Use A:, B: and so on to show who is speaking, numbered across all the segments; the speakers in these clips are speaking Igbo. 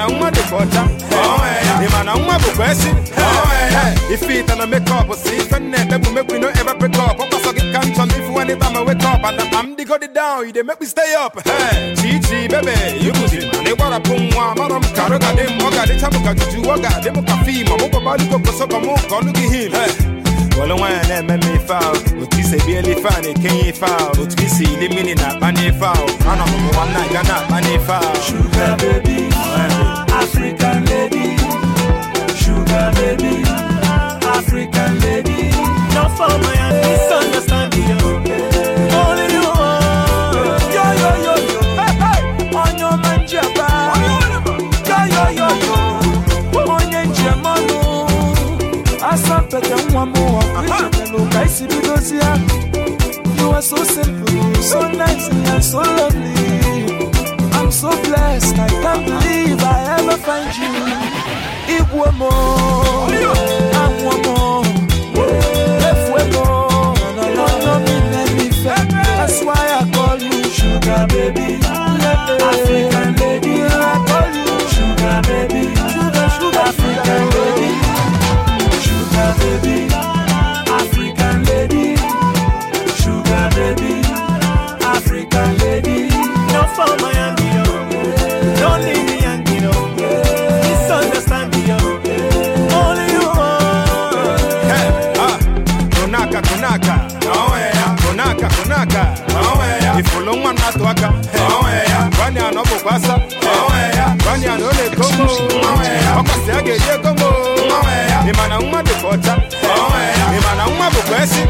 A: mana nwa dịka ọcha ị mana nwa bụkwa esi ife ite na makeup si ife nna ekpebu make we no ever break up ọkpọsọ gị ka nchọ na ifu anytime I wake up and I'm the go down you dey make me stay up Hey, chi chi bebe yukuzi na ịgbarapụ nwa mara m ka arụ ga-adị m ọ ga-adịcha m ka juju ọ ga-adị m ka fim ọmụgbabalugo kosọgọ m ka ọnụ gị hin wọlụ nwaanyị na-eme m ife ahụ otu isi ebiela ife a na-ekenye ife ahụ otu isi ili mmiri na-akpa n'ife ahụ anọ m ụwa nna ga na-akpa n'ife ahụ
B: Sugar baby, African lady. Sugar baby, African lady.
C: No for my misunderstanding. Only you.
B: Yo yo yo yo. Onyo manjaba. Yo yo yo yo. Onye njemanu. Asampete nwa m ọkụichetelu ka isi bidozi ya. You are so simple, so nice and so lovely. I'm so blessed, I can't believe I ever find you. Igwe mo, anwụ mo, efue mo, no no no me let me fe. That's why I call you sugar baby, African lady. I call you sugar baby, sugar sugar African lady, sugar baby, African lady, sugar baby, African lady.
C: No for my Yankee. Don't leave me Yankee. Misunderstanding. Only you.
A: Hey, ah, kunaka kunaka kunaka kunaka ifulu nwa na-atụ aka gwani anọ bụkwa asa gwani anọ ọ na-ekomo ọkwasị a ga-eji ekomo ị ma na nwa dịka ọcha ị ma na nwa bụkwa esi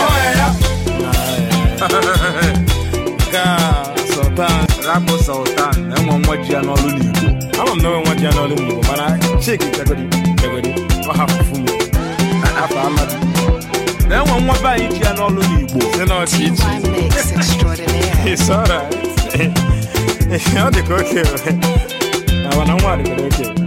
D: sultan rapụ sultan enwe nwa ji ya n'ọrụ n'igbo
A: ama m na onwe nwa ji ya n'ọrụ n'igbo mana chiki jagodi jagodi ọ hapụfu m afọ amadi
D: na enwe nwa be anyị ji ya n'ọrụ n'igbo
A: si n'ọchị ichi
E: My mix extraordinaire.
A: It's alright. ọ dị ka oke. Na mana nwa dị ka oke.